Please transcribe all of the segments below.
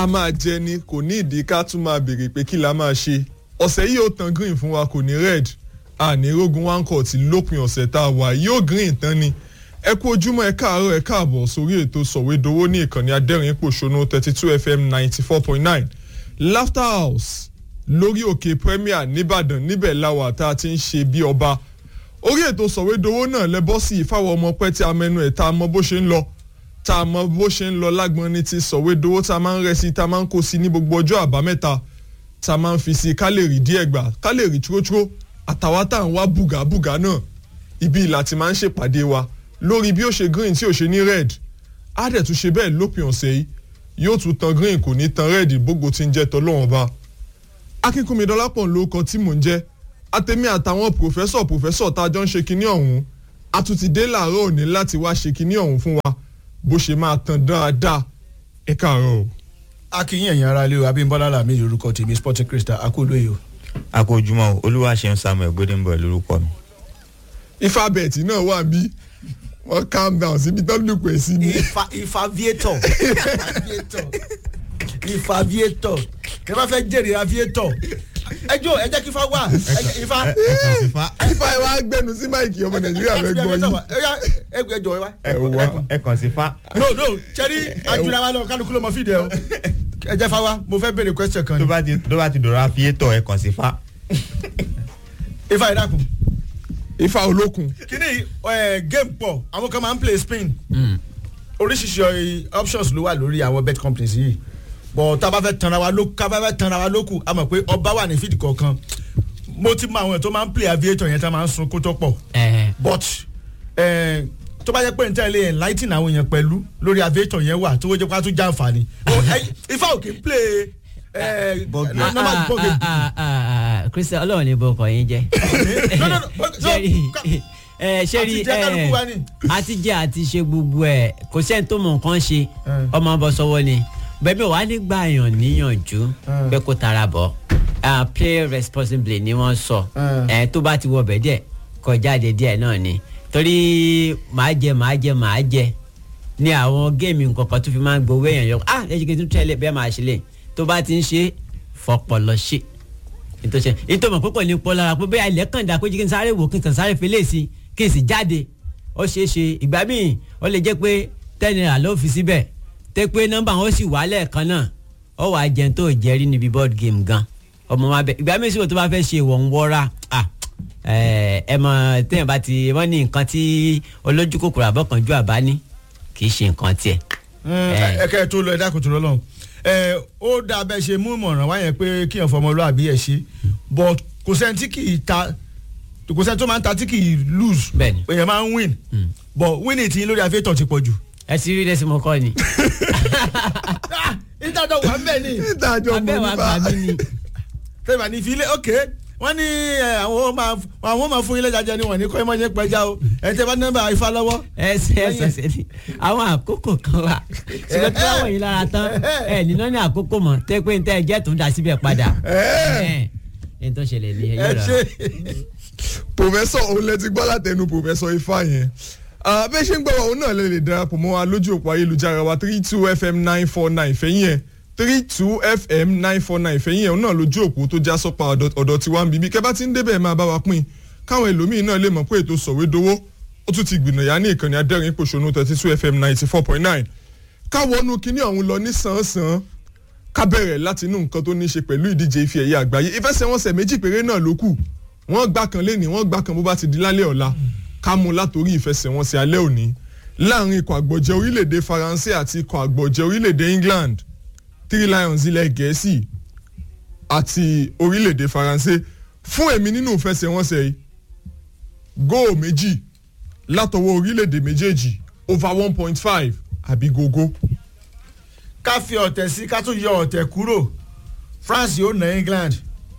a máa jẹ ni kò ní ìdí ká tún máa béèrè pé kí la máa ṣe ọ̀sẹ̀ yìí ó tan green fún wa kò ní red àní rogun one court lópin ọ̀sẹ̀ tá a wà yóò green tán ni ẹ kú ojúmọ́ ẹ káàárọ̀ ẹ káàbọ̀ sórí ètò sọ̀wédowó ní ìkànnì adẹ́rìn pòṣónú thirty two fm ninety four point nine laughter house lórí òkè premier nìbàdàn níbẹ̀ láwà tá a ti ń ṣe bí ọba orí ètò sọ̀wédowó náà lẹ́bọ́ sí ìfáwọ̀ ọmọ pẹ́ tí a mẹ́nu ẹ̀ tá a mọ bó ṣe ń lọ tá a mọ bó ṣe ń lọ lágbọ́n ní ti sọ̀wédowó tá a máa ń rẹ́ sí tá a máa ń kó sí ní gbogbo ọjọ́ àbámẹ́ta tá a máa ń fi sí ká lè rí díẹ̀ gbà ká lè rí túrótúró àtàwa tá à ń wá bùgàbùgà náà ibi ìlà ti máa ń ṣèpàdé wa lórí bí ó ṣe green tí ò ṣe ní red á dẹ̀ tún ṣe bẹ́ẹ̀ lópin ọ̀sẹ̀ yìí yóò tún tan green kò ní tan red gbogbo tí ń jẹ́ tọ́lọ́wọ́n ba akínkùnmi dọ́lápọ̀ ló kọ tí mò ń jẹ́ àtẹ̀mí àtàwọn pòfẹ́sọ̀ pòfẹ́sọ̀ tá a jọ ń ṣe kinní ọ̀hún a tún ti dé làárọ̀ òní láti wá ṣe kinní ọ̀hún fún wa bó ṣe máa tan dáadáa ẹ káàárọ̀ o. akínyìn ẹ̀yìn ara lé o abímbọ́lá làmì lórúkọ tèmi sporting crystal akólóye o. akójúmọ́ olúwaṣeun samuel gbódéǹbọ̀ lórúkọ mi. ifá bẹ̀ẹ̀tì náà wà bí wọ́n calm down síbi tó lù pẹ̀ sí ni. ifá ifá viator ifá viator kí wọ́n fẹ́ jèrè aviator ẹjọ́ ẹ jẹ́ kí ifá wà ifá. ifá ẹ wá gbẹnu sí máìkì ọmọ nàìjíríà fẹ́ gbọ́ yìí. ẹjọ́ ẹ wá. ẹ wá ẹ kàn sí fa. no no sẹ́rí ajura wa lọ kálukú ló mọ fídíò o ẹ jẹ́ fáwa mo fẹ́ béèrè question kan tó ni bá ti tó bá ti dọ̀rọ̀ àfiyétọ̀ ẹ kàn sí fa. ifá ẹ dákun ifá olókun kíní ẹ game pọ̀ àwọn kan máa ń play spin oríṣiríṣi options ló wà lórí àwọn bet companies yìí bọ̀ tá a bá fẹ́ tanra wa lókù ká bá fẹ́ tanra wa lókù a mọ̀ pé ọba wà ní fídì kọ̀ọ̀kan mo ti mọ àwọn tó máa ń play aviator yẹn tá a máa ń sun kó tó pọ̀ but eh, tó bá yẹ pé níta ilé enlighten àwọn èèyàn pẹ̀lú lórí aviator yẹn wà tó wọ́n jẹ́ pé a tún já àǹfààní Oh, eh, ifá òkè ń play eh, Ball game. no- normal ball game. kristian ọlọrun ní bọkọ yín jẹ No, no, no, but- no, sẹ́rí ka- ẹ sẹ́rí àti jẹ́ kálukú wa ni. àti jẹ́ àti ṣe gbogbo ẹ̀ kò sẹ́ni tó mọ̀ nǹkan ṣe Eh. ọmọ bọ́ sọ́wọ́ ni bẹ́ẹ̀ wàá nígbà yàn níyànjú Eh. pé kó tara bọ̀ Ah, play responsibly ni wọ́n sọ Eh. ẹ tó bá ti wọ bẹ̀ díẹ̀ kọjáde díẹ̀ náà ni torí màá jẹ màá jẹ màá jẹ ní àwọn géèmì nǹkankan tó fi máa ń gbowó èèyàn yọ ah ẹ ṣe kí n tún tẹ́lẹ̀ bẹ́ẹ̀ máa ṣe lè tó bá ti ń ṣe fọpọlọ ṣe ìtòsẹ ìtòmọ̀ púpọ̀ ní pọ́ lára pé bẹ́ẹ̀ ilẹ̀ kàn dà kó jí kí n sáré wò kí n kàn sáré fele sí kí n sì jáde ó ṣeé ṣe ìgbà míì ó lè jẹ́ pé ten naira ló fi síbẹ̀ tẹ́ pé nọ́mbà wọn ó sì wà lẹ́ẹ̀kan náà ó wàá jẹun tó jẹ́rí níbi board game gan ọmọ wa bẹ ìgbà míì sì wò tó bá fẹ́ ṣe ìwọ̀n wọ́ra ah ẹ ẹ mọ téèyàn bá ti wọ́n ní nǹkan tí olójú kòkòrò àbọ̀kànjú àbá ní kì í ṣe nǹkan tiẹ̀. ẹ kẹ́ ẹ tó lọ ẹ dákun tó lọ lọ́hùn ẹ ó dá abẹ́ ṣe mú ìmọ̀ràn wáyẹn pé kí èèyàn fọmọlúwàbí ẹ̀ ṣe but kò sẹ́ni tí kì í ta kò sẹ́ni tó máa ń ta tí kì í lose Bẹ́ẹ̀ni. èèyàn máa ń win but winning ti lórí aviator ti pọ̀ jù. ẹ ti rí lẹ́sìn mọ́kọ́ ni. ìdájọ́ wà ń bẹ̀ ni ìdájọ́ mọ abẹ́ wa gbà nípa mí ni. tẹ́lẹ̀ ní ìfilé ok wọ́n ní ẹ, àwọn máa àwọn máa fún ilé jajẹ ni wọ́n ní kọ́ ẹ mọ́ yẹn pẹ́já o ẹ̀ tẹ́ bá nọ́mbà ifá lọ́wọ́. ẹsẹ ẹsẹ ẹsẹ ni àwọn àkókò kan wà ṣùgbọ́n tí wọ́n wọ̀nyí lára tán ẹ nínú ní àkókò mọ̀ tẹ́ pé ní tẹ́ ẹ jẹ́ tó ń da síbẹ̀ padà ẹ ẹ tó ṣẹlẹ̀ ní ẹ ẹyẹ ṣe rẹ. pòfẹ́sọ̀ òun lẹ ti gbọ́ látẹnu pòfẹ́sọ̀ ifá yẹn Ah, bẹ́ẹ̀ ṣe ń gbọ́ wa òun náà lè lè darapọ̀ mọ́ wa lójú òpó ayélujára wa three two fm nine four nine fẹ́yìn ẹ̀ three two fm nine four nine fẹ́yìn ẹ̀ òun náà lójú òpó tó já sọ́pà ọ̀dọ̀ ọ̀dọ̀ tiwa ń bíbí kẹ́ bá ti ń débẹ̀ máa bá wa pín káwọn ẹlòmíín náà lè mọ̀ pé ètò sọ̀wédowó ó tún ti gbìnàyà ní ìkànnì adẹ́rìn pòṣónú thirty two fm ninety four point nine káwọnú kinní ọ̀hún lọ ní sàn-án ká bẹ̀rẹ̀ láti inú nǹkan tó ní í ṣe pẹ̀lú ìdíje ife ẹ̀yẹ àgbáyé ìfẹsẹ̀wọnsẹ̀ méjì péré náà ló kù wọ́n gbá kan lé ní wọ́n gbá kan bó bá ti di lálẹ́ ọ̀la ká mú látòrí ìfẹsẹ̀wọnsẹ̀ alẹ́ òní láàrin ikọ̀ àgbọ̀jẹ̀ orílẹ̀-èdè faransé àti ikọ̀ àgbọ̀jẹ̀ orílẹ̀-èdè england three lions ilẹ̀ gẹ̀ẹ́sì àti orílẹ̀-èdè faransé fún èmi nínú ìfẹsẹ̀wọnsẹ̀ yìí góò méjì látọwọ́ orílẹ̀-èdè méjèèjì over one point five àbí gógó. ká fi ọ̀tẹ̀ sí ká tún yọ ọ̀tẹ̀ kúrò france yóò na england.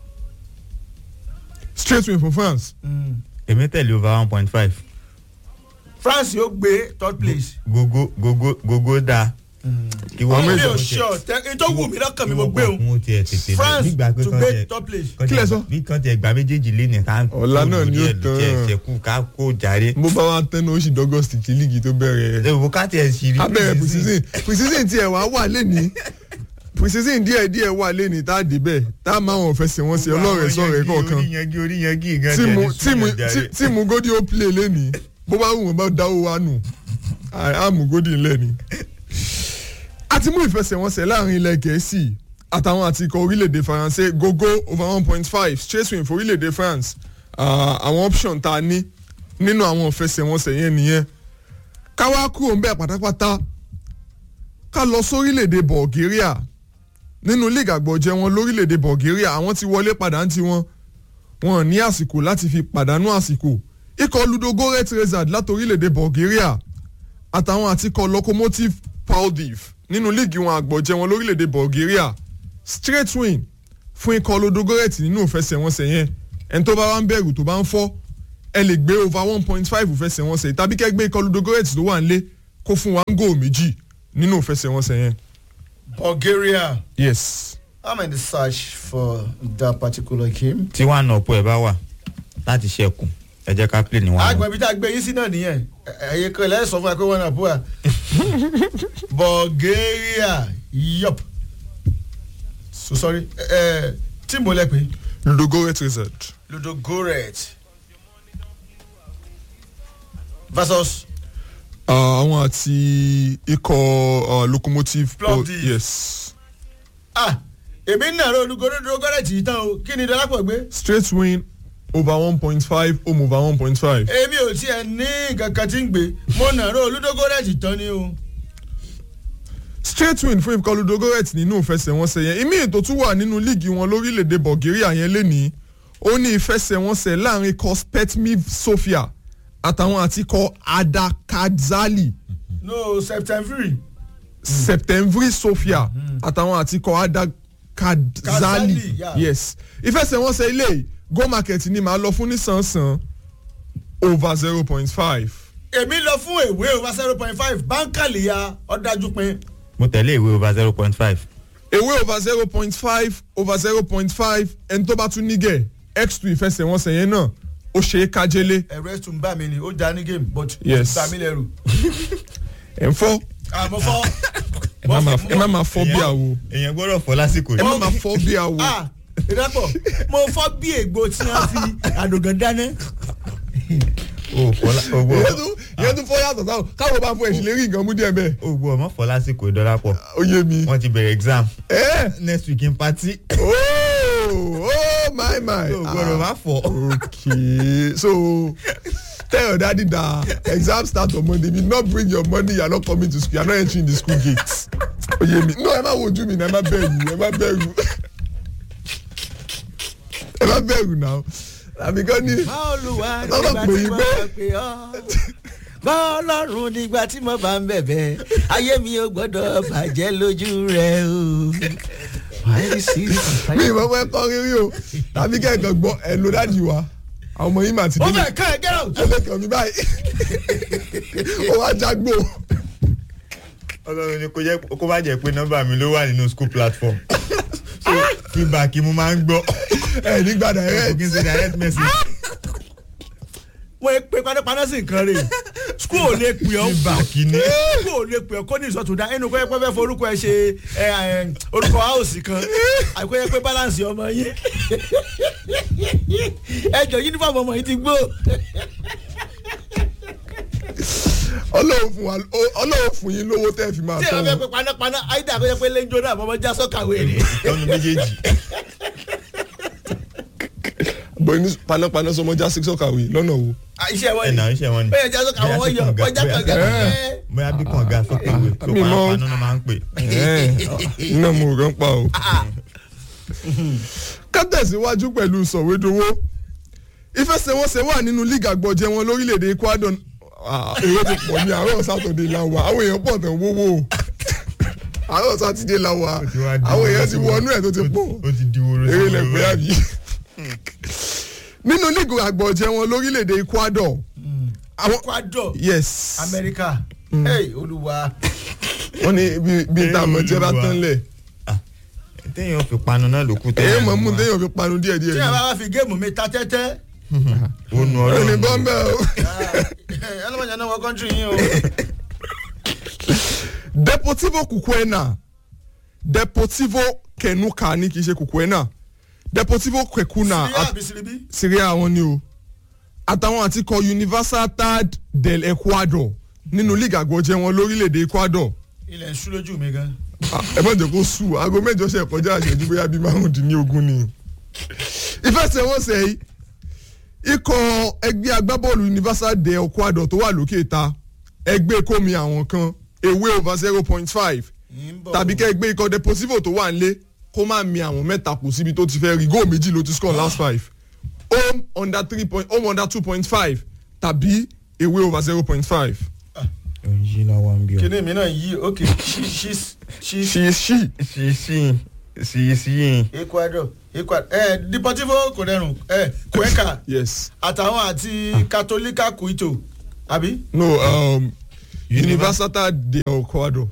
straight win for france. èmi tẹ̀lé over one point five france yóò gbé third place. gogo gogo gogo da. kí Àwọn mi méjì ò ṣọ tẹ tó wù mí lọ́kàn mi mo gbé kí òun wọ́n tiẹ̀ tètè lọ. france Nígbà pé to kán gbé tiẹ̀- third place. kán Kí lẹ tiẹ̀- sọ? bí kan tiẹ̀ gba méjèèjì lé ní ká Ọ̀la náà ni ó tán. ṣẹ̀kú ká kó jàre. bó bá wa tẹnu oṣù dọ́gọ́sì tí líìgì tó bẹ̀rẹ̀ ẹ wò ká tiẹ̀ sì rí. abẹ́rẹ́ precision precision tiẹ̀ wá wà lẹ́ni precision díẹ̀ díẹ̀ wà lẹ́ni tá a débẹ̀ tá a máa wọn fẹsẹ̀ wọn sí ọlọ́rẹ̀ sọ̀rẹ̀ kọ̀ọ̀kan orí yangi orí yangi gan tí ni mu ẹni tí mu súnmọ́ jàre. tí- tí mu godi ó play lẹ́ni bó bá wù wọ́n bá dáwọ́ wa nù á mú godi ńlẹ̀ ni. a ti mú ìfẹsẹ̀wọnsẹ̀ láàrin ilẹ̀ gẹ̀ẹ́sì àtàwọn àti ikọ̀ orílẹ̀-èdè faransé gogo over one point five straight swing for orílẹ̀-èdè france Ah, àwọn option tá a ní nínú àwọn ìfẹsẹ̀wọnsẹ̀ yẹn nìyẹn ká wá kúrò ńbẹ̀ pátápátá ká lọ sórílẹ̀-èdè bulgaria nínú league àgbọ̀jẹ̀ wọn lórílẹ̀-èdè bulgaria àwọn ti wọlé padà ń tiwọn wọn ní àsìkò láti fi pàdánù àsìkò ikọ̀ ludogoret rezard láti orílẹ̀-èdè bulgaria àtàwọn àtikọ̀ locomotive paldiv nínú líìgì wọn àgbọ̀jẹ̀ wọn lórílẹ̀-èdè bulgaria straight win fún ikọ̀ ludogoret nínú ìfẹsẹ̀wọnsẹ̀ yẹn ẹni tó bá wá ń bẹ̀rù tó bá ń fọ́ ẹ lè gbé over one point five ìfẹsẹ̀wọnsẹ̀ tàbí kẹ́ gbé ikọ̀ ludogoret tó wà nílé kó fún wa ń gò méjì nínú ìfẹsẹ̀wọnsẹ̀ yẹn. bulgaria yes. i'm in the search for that particular game. tí wàá nà ọ̀pọ̀ ẹ̀ bá wà láti ṣẹ́kù ẹ jẹ́ ká play ní wàá àgbẹ̀ ibi tá a gbé yín sí náà nìyẹn ẹ̀yẹ kan lẹ́yìn sọ fún wa pé wọ́n náà bú wa. bulgaria yup so sorry ẹ tíìmù lẹ pé ludogoret rezard. ludogoret versus Ah, àwọn àti ikọ̀ ah, locomotive Plovdiv. yes ah èmi ń nàró ludogoret yìí tán o kí ni dọ́lápọ̀ gbé. straight win over one point five home over one point five. èmi ò tiẹ̀ ní nǹkan kan tí ń gbé mo nàró ludogoret tán ni o. straight win fún ikọ̀ ludogoret nínú ìfẹsẹ̀wọnsẹ̀ yẹn ìmí ètò tún wà nínú líìgì wọn lórílẹ̀‐èdè bulgaria yẹn lénìí ó ní ìfẹsẹ̀wọnsẹ̀ láàrin ikọ̀ spetmiv sofia àtàwọn àti ikọ̀ adakadzali no september septemvri sofia àtàwọn àti ikọ̀ adakadzali Kadzali, yeah. yes ìfẹsẹ̀wọnsẹ̀ ilé yìí, go market ni màá lọ fún nísànsán over zero point five. èmi lọ fún èwe over zero point five báńkàlì ya ọ̀dájú pin. mo tẹ̀lé ìwé over zero point five ewé over zero point five over zero point five ẹni tó bá tún nígẹ̀ x two ìfẹsẹ̀wọnsẹ̀ yẹn náà ó ṣe é kájélé ẹ̀rọ ẹ̀ tún bá mi ni ó já ní game but Yes. bá mi lẹ́rù. ẹ̀ ń fọ́ àmọ́ fọ́. ẹ má máa- ẹ má máa fọ́ bí àwo èèyàn gbọ́dọ̀ fọ́ lásìkò ẹ yìí. má máa fọ́ bí àwo ah ìdápọ̀ mo fọ́ bí ègbò tí wọ́n fi àdògán dáná. o fọ́ lá- o ìyẹn gbọ́ tún ìyẹn tún fọ́ yàtọ̀ sáwọn káwọn bá fọ ẹ̀sìn lérí nǹkan mú díẹ̀ bẹ́ẹ̀ o gbọ́ ọmọ fọ́ lásìkò ìdọ́lápọ̀ ó yé mi. wọ́n ti bẹ̀rẹ̀ exam ẹ next week in party oh oh my my o gbọ́dọ̀ má fọ́. okay so tell your daddy that exam start on monday if you no bring your money you are not coming to school you are not entering the school gate oye mi no ẹ má wojú mi na ẹ má bẹ̀rù ẹ má bẹ̀rù ẹ má bẹ̀rù náà àbíkọ́ ni olùwà Lọ́dọ̀ pè yí pé- pè ọ́ bọ́ọ̀lọ́run nígbà tí mo bá ń bẹ̀bẹ̀ ayé mi ò gbọ́dọ̀ bàjẹ́ lójú rẹ̀ o. mi ìmọ̀ fẹ́ kọ́ rírí o tàbí kẹ́kọ̀ọ́ gbọ́ ẹ ló dájú wa àwọn ọmọ yìí mà ti ó dé fẹ́ ká ẹ get out. ó lè kàn mí báyìí ó wá jágbó ọlọ́run ni kò jẹ́ kó má jẹ́ pé nọ́mbà mi ló wà nínú school platform so feedback mo máa ń gbọ́ ẹ nígbà kò direct kí n ṣe direct message wọ́n pe panápaná sí nǹkan rẹ̀ school ò lè pè ọ́ feedback ni school ò lè pè ọ́ kó ní ìsọ̀tún dá inú kọ́yẹ́ pé fẹ́ forúkọ ẹ ṣe ẹ, ẹ, orúkọ house kan àìkọ́yẹ́ pé balance ọmọ yín ẹjọ uniform ọmọ yìí ti gbó ọlọ́run fún wa ọlọ́run fún yín lówó tẹ́ fi máa tí ẹ tọ́ bá fẹ́ wọn. pe panápaná àìdá àkọ́yẹ́ pé lẹ́njọ́ náà mọ́mọ́ já sọ́kàwé rẹ̀ lọ́nu méjèèjì bọ̀ ní panápaná sọmọ já six ọ̀kàwé lọ́nà wo. iṣẹ́ wọn ẹ̀nà ni iṣẹ́ wọn ni ó yẹ já sọ́kàwé wọ́n yọ wọ́n já kànga ẹ̀ bóyá bí kànga sókèwé tó Mi mọ̀. panápaná náà máa ń pè iná mo rán pa o. ká tẹ̀síwájú pẹ̀lú sọ̀wédowó ìfẹsẹ̀wọnsẹ̀ wà nínú líìgì àgbọ̀jẹ̀ wọn lórílẹ̀‐èdè ecuador Ah, èrò ti pọ̀ ní àárọ̀ sátọ̀dẹ̀ la wà àwọn èèyàn pọ̀ tán wówó o àárọ̀ sátidé la wà Ó ti wá di àwọn èèyàn ti wóró. wọnú ẹ̀ tó ti pọ̀ ó ti di woro eré sí lẹ woro pé báyìí. àbí. nínú líìgì àgbọ̀jẹ̀ wọn lórílẹ̀‐èdè ecuador àwọn kwado yes amẹ́ríkà Hey, olúwa wọ́n ní bí- bí tá a mọ̀ jẹ́ bá tán lẹ̀ téèyàn fi panu náà ló kú èyí mọ̀ mú téèyàn fi panu díẹ̀ díẹ̀ tí ni a bá wá fi géèmù mi ta tẹ́tẹ́ ó nu ẹni ọlọ́run bọ́m̀bẹ̀ o. ẹlọ́mọdé náà wọ kọ́ńtírì yín o. deportivo kukwena deportivo kenuka ní kì í ṣe kukuena deportivo kekuna síríà at- àbí síríbí. syria wọn ni o àtàwọn àti kọ universidad del ecuador nínú league àgbọ̀jẹ̀ wọn lórílẹ̀‐èdè ecuador ilẹ̀ ń sú lójú mi gan. Ah, ẹ má jẹ́ kó sùn aago mẹ́jọ ṣe kọjá àṣẹjú bóyá bíi márùndínlógún ni ìfẹsẹ̀wọnsẹ̀ yìí ikọ̀ ẹgbẹ́ agbábọ́ọ̀lù universal de ecuador tó wà lókè ta ẹgbẹ́ kómi àwọn kan ewé over zero point five ń bọ̀. tàbí kẹ́ ẹgbẹ́ ikọ̀ deportivo tó wà nílé kó má mi àwọn mẹ́ta kù síbi tó ti fẹ́ rí góò méjì ló ti score last five home under three point home under two point five tàbí ewé over zero point five. òyìn lọ́wọ́ ń bí o. kíní mi náà yí ok ṣí ṣí ṣí ṣì ṣì sí sí sí sí ecuador ecuador ẹ deportivo kò dẹrùn ẹ cuenca yes àtàwọn àti katolika kuito àbí. no um, universal de ecuador.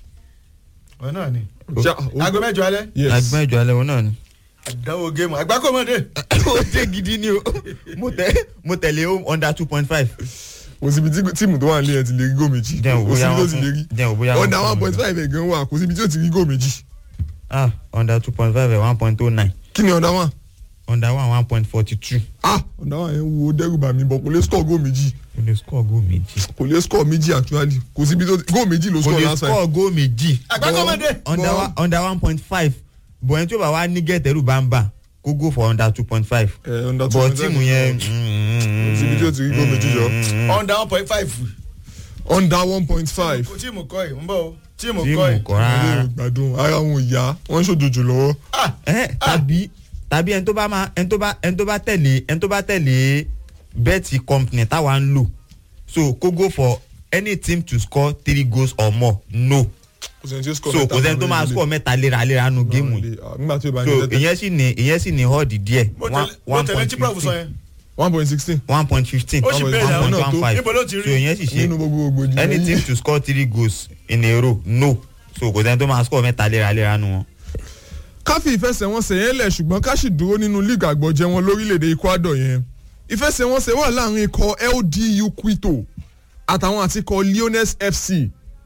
ọ̀ náà ni. Ja- aago mẹ́jọ alẹ́ yes agbọ́n ìjọ alẹ́ wọn náà ni. àdánwò géèmù àgbákòmọdé. ó dé gidi ni o mo tẹ mo tẹ̀lé home under two point five. kò síbi tí tíìmù tó wà nílé yẹn ti lè rí góò méjì Jẹ́ kò òbóyá síbi tó wọn ti fún- lè rí jẹ́ òbóyá wọn ọ̀dà fún one mi point gan. five ẹ̀ gan wà kò síbi tí ó ti rí góò méjì ah under two point five one point oh nine kí ni ọ̀dà one under one one point forty two. ah ọ̀dà one yẹn wo dẹ́rù bà mí bọ̀ kò lè score góò méjì o lè score goal méjì. kò lè score méjì actually kò síbi tó góò méjì ló o score lè last time score goal méjì. àgbákòmọdé. under Bọ́- one under one point five bọ̀ ẹni tí ó bá wá ní gẹ̀tẹ̀rù bá ń bà kó go for under two point five. ẹ̀ ọ̀dà two bọ̀ point tíìmù five yẹn. kò síbi tí ó ti rí góò méjì yọ under one point five. under one point five tíìmù kọ́ ẹ̀ ń bọ̀ o tíìmù kọ́ tíìmù ẹ̀. kọ́ rárá. gbádùn ara wọn ò yá wọ́n ń ṣòjòjò lọ́wọ́ ah ẹ tàbí tàbí ẹni tó bá máa ẹni tó bá ẹni tó bá tẹ̀lé ẹni tó bá tẹ̀lé bẹ́ẹ̀tì company táwa ń lò so kó go for any team to score three goals or more no kò sẹ́ni tí ó score so mẹ́ta kò sẹ́ni tó máa lórí score mẹ́ta léraléra nu ilé. géèmù yìí Ah, nígbà tí ó bá ní so tẹ́tẹ́ ìyẹn sì ní ìyẹn sì ní họ́ọ̀dì díẹ̀ mo one tẹ̀lé mo one tẹ̀lé point tí prof sọ fifteen yẹn. one point sixteen one point fifteen Ó sì one bẹ̀rẹ̀ àwọn point náà one tó. five Níbo ló ti rí? so ìyẹn sì nínú ṣe gbogbo ògbójì any team to score three goals in a row no so kò sẹ́ni tó máa score mẹ́ta léraléra nu wọn. káfí ìfẹsẹ̀wọnsẹ̀ yẹn lẹ̀ ṣùgbọ́n ká sì dúró nínú league àgbọ̀jẹ̀ wọn lórílẹ̀‐èdè ecuador yẹn ìfẹsẹ̀wọnsẹ̀ wà láàrin ikọ̀ ldu quito àtàwọn àti ikọ̀ leones fc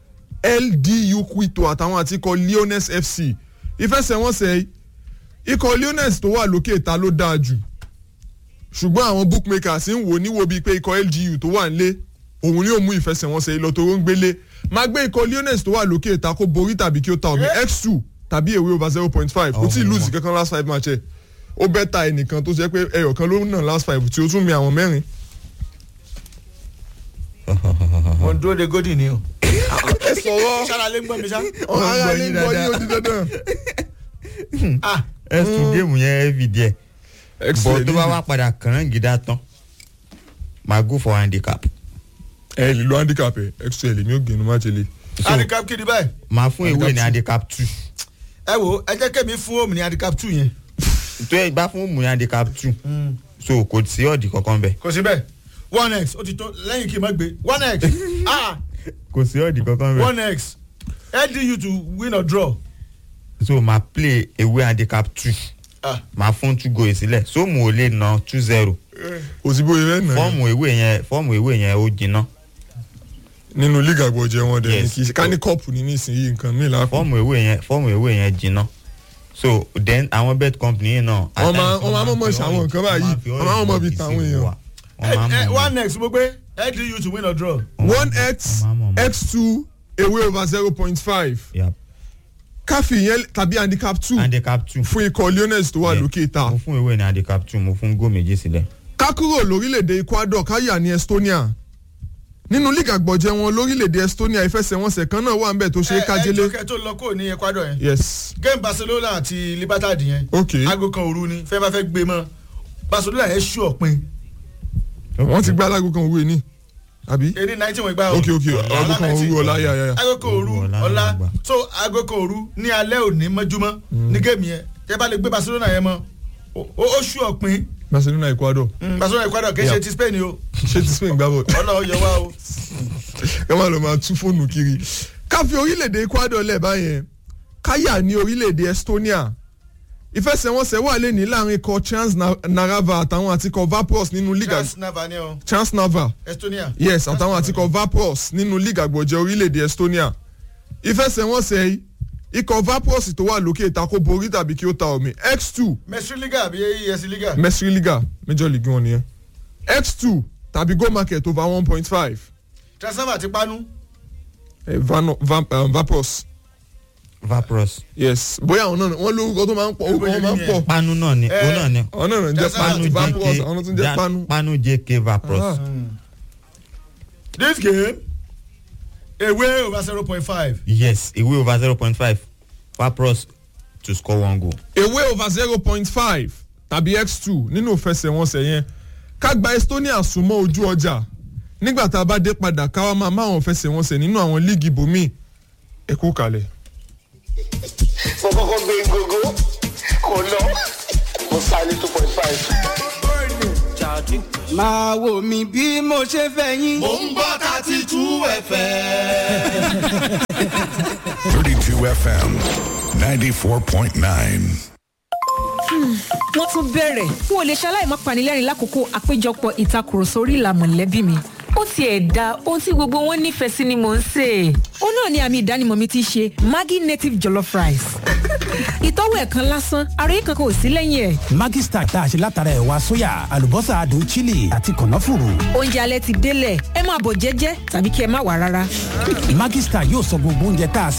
ldu quito àtàwọn àti ikọ̀ leones fc ìfẹsẹ̀wọnsẹ̀ yìí, ikọ̀ leones tó wà lókè ta ló dáa jù ṣùgbọ́n àwọn bookmakers ń wò níwò bíi pé ikọ̀ lgu tó wà nílé òun ni ó mú ìfẹsẹ̀wọnsẹ̀ yìí lọ tó ń gbélé máa gbé ikọ̀ leones tó wà lókè ta kó borí tàbí kí ó ta omi x two tàbí èwe over zero point five kò tí ì lùsì kankan last five match ẹ̀ ó bẹ́ ta ẹnìkan tó jẹ́ pé ẹyọ kan ló ń nà last five tí ó tún mi àwọn mẹ́rin. mo ń dúró de godi ni o. ẹ sọ̀rọ̀ sára lé ń gbọ́ mi sá. ọ̀hún ara gbọ́ lè yín gbọ́ yín dáadáa. ó di dandan. ah ẹ sùn géèmù yẹn heavy díẹ̀ bọ̀ excellent tó bá wá padà kàn gidá tán máa go for handicap ẹ lè lo handicap ẹ excel èmi ò gbẹnu má ṣe lè. handicap kiri báyìí. máa fún ewé ní Handicap handicap two ẹ wo ẹ jẹ́ kẹ́mi fún òmìnir handicap two yẹn. tó ẹ bá fún òmù ní handicap two so kò sí ọ̀dì kankan bẹ́ẹ̀ kò sí bẹ́ẹ̀ one x ó ti tó lẹ́yìn kí n má gbé one x ah kò sí ọ̀dì kankan bẹ́ẹ̀ one x ldu to win or draw. so máa play ewé handicap two ah máa fún two goal sílẹ̀ so mo ò lè na two zero kò sí bóyá ẹ nà ẹ́. fọ́ọ̀mù ewé yẹn fọ́ọ̀mù ewé yẹn ó jiná nínú league àgbọ̀jẹ̀ wọn dẹ̀ ní Yes. kì í ṣe ká ní kọ́ọ̀pù ní nísìnyí nǹkan míì láàfin. fọ́ọ̀mù ewé yẹn fọ́ọ̀mù ewé yẹn jiná so then àwọn bet company yìí náà. Wọ́n máa- wọ́n máa mọ̀ọ́mọ̀ ṣe àwọn nǹkan báyìí. Wọ́n máa mọ̀ọ́mọ̀ fi tàwọn èèyàn. wọ́n ẹ máa ẹ mọ̀ one x mo gbé ldu to win or draw. one x wọ́n máa mọ̀ x two away over zero point five Yep. káfí yẹn tàbí handicap two handicap two. fún ikọ̀ leones tó wà Yeah. lókè ta. mo fún ewé ní handicap two mo fún góò méjì sílẹ̀. ká kúrò lórílẹ̀‐èdè ecuador káyà ní estonia nínú league àgbọ̀jẹ̀ wọn lórílẹ̀‐èdè estonia ìfẹsẹ̀wọnsẹ̀ kan náà wà ń bẹ̀ tó ṣe é ẹ ẹ kájélé. jọkẹ́ tó lọ kó ní ecuador yẹn. yes game barcelona àti libertad yẹn. ok aago kan òru ni fẹ́ bá fẹ́ gbé mọ́ barcelona yẹn ṣú ọ̀pin wọ́n ti gbá alágò kan òwe ní àbí. èdè nineteen wọ́n gbá o. ok ok aago kan òru ọ̀la yà yà yà. aago kan òru Òru ọ̀la ọ̀la ló gbà. so aago kan òru ní alẹ́ òní mọ́júmọ́ ní géèmì yẹn tẹ́ bá lè gbé barcelona yẹn mọ́ ó ó ṣú ọ̀pin barcelona ecuador Mm, barcelona ecuador kì í ṣe Yeah. ti spain o ṣé ti spain gbá bọ̀. ọlọ́ọ̀ yẹ wá o. ká má lọ máa tú fóònù kiri ká fi orílẹ̀-èdè ecuador lẹ̀ báyẹn káyà ní orílẹ̀-èdè estonia ìfẹsẹ̀wọnsẹ̀ wà lẹ́ni láàrin ikọ̀ transnarava àtàwọn àti ikọ̀ vapros nínú liga chance nava ni o transnava estonia. yes àtàwọn àti ikọ̀ vapros nínú liga àgbọ̀jẹ̀ orílẹ̀-èdè estonia ìfẹsẹ̀wọnsẹ̀ yìí ikọ̀ vapros tó wà lókè ìtakò borí tàbí kí ó ta omi x two mesri liga àbí es liga. mesri liga major league wọn nìyẹn x two tàbí go market over one point five transfer ti panu. vapros vapros yes bóyá àwọn náà wọ́n lórúkọ tó máa ń pọ̀ orúkọ wọn máa ń pọ̀ panu náà ni òun náà ni àwọn náà ń jẹ́ Panu panu vapros àwọn náà tún jẹ́ Ja- panu. panu jk vapros Ah. this game away over zero point five. yes away over zero point five vapros to score one goal. away over zero point five tàbí x two nínú ìfẹsẹ̀wọnsẹ̀ yẹn ká gba estonia súnmọ́ ojú ọjà nígbà tá a bá dé padà ká wá máa máwọn ìfẹsẹ̀wọnsẹ̀ nínú àwọn líìgì ibòmíì ẹ kú kalẹ̀. mo kọ́kọ́ gbé gógó kò lọ mo sá ní two point five. máa wò mí bí mo ṣe fẹ́ yín. mo ń gbọ́ thirty two fm. 32 FM 94.9. wọ́n tún bẹ̀rẹ̀ n ò lè ṣaláì má panilẹ́rìn lákòókò àpéjọpọ̀ ìtakùrọ̀sọ orí ìlà mọ̀lẹ́bí mi. ó tiẹ̀ da ohun tí gbogbo wọn nífẹ̀ẹ́ sí ni mò ń sè é. ó náà ni àmì ìdánimọ̀ mi ti ṣe maggi native jollof rice. ìtọ́wò ẹ̀ kan lásán àròyé kankan ò sí lẹ́yìn ẹ̀. Maggi Star tá a ṣe látara ẹ̀wà sóyà àlùbọ́sà adùn chili àti kànáfùrù. oúnjẹ alẹ́ ti délẹ̀ ẹ máa bọ̀ jẹ́jẹ́ tàbí kí ẹ má wà rárá. Maggi Star yóò sọ gbogbo oúnjẹ tá a